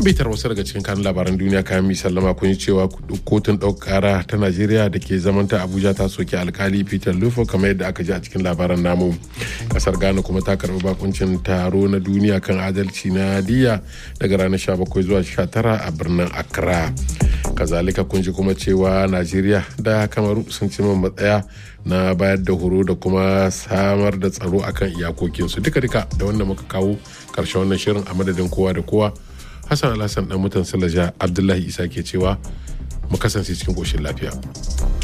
bitar wasu daga cikin kanun labaran duniya kayan mi sallama kun yi cewa kotun ɗaukara ta najeriya da ke zamanta abuja ta soke alkali peter lufo kamar yadda aka ji a cikin labaran namu kasar ghana kuma ta karɓi bakuncin taro na duniya kan adalci na diya daga ranar 17 zuwa 19 a birnin accra kazalika kun ji kuma cewa najeriya da kamaru sun ci matsaya na bayar da horo da kuma samar da tsaro akan iyakokinsu duka-duka da wanda muka kawo karshen wannan shirin a madadin kowa da kowa hassan alhassan dan mutan salaja abdullahi isa ke cewa mu kasance cikin koshin lafiya